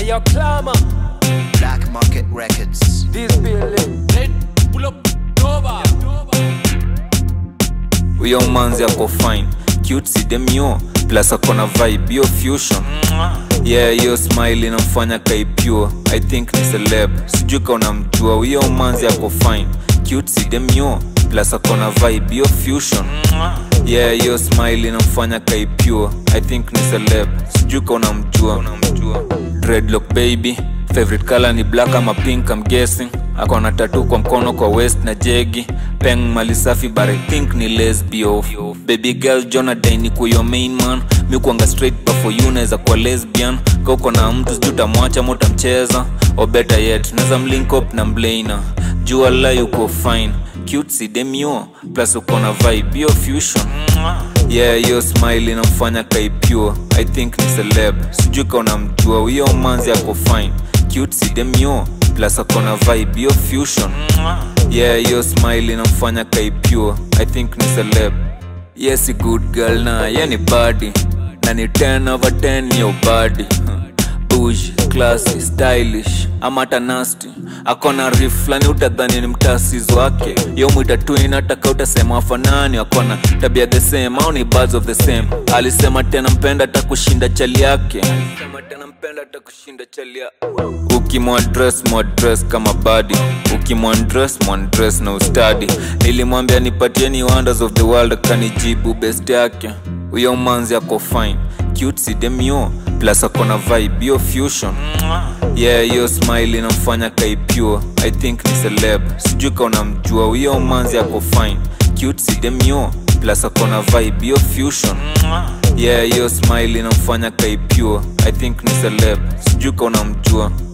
Ayo Clama, Black Market Records. this building. Red, pull up, Nova. huyo manzi ako fine cute si demio plus akona vibe yo fusion yeah hiyo smile inamfanya kaipure i think ni celeb sijui ka unamjua huyo manzi ako fine cute si demio plus akona vibe yo fusion yeah hiyo smile inamfanya kaipure i think ni celeb sijui ka unamjua dreadlock baby favorite color ni black ama pink I'm guessing akona tatu kwa mkono kwa west na jegi peng mali safi but I think ni lesbio baby girl jonathan ni kuyo main man mi kuanga straight but for you naweza kuwa lesbian ka uko na mtu sijui utamwacha ama utamcheza or better yet naweza mlink up na mlaina jua la yuko fine cute si demio plus uko na vibe yo fusion yeah hiyo smile inamfanya kaipure i think ni celeb sijui ka unamjua huyo manzi ako fine cute si demio plus akona vibe yo fusion yeah hiyo smile inamfanya kaipure i think ni celeb yes good girl na ye ni badi na ni 10 over 10 yo badi bush classy stylish ama hata nasty akona rif flani utadhani ni mtasis wake yo mwita twin ataka utasema wafanani akona tabia the same au ni birds of the same alisema tena mpenda hata kushinda chali yake Alisema tena mpenda hata kushinda chali ya- ukimwadres mwadres kama badi ukimwandres mwandres na ustadi nilimwambia nipatieni wonders of the world akanijibu best yake huyo manzi ako fine cute si demio plus akona vibe yo fusion yeah hiyo smile inamfanya kaipure i think ni celeb sijui ka unamjua huyo manzi ako fine cute si demio plus akona vibe yo fusion yeah hiyo smile inamfanya kaipure i think ni celeb sijui ka unamjua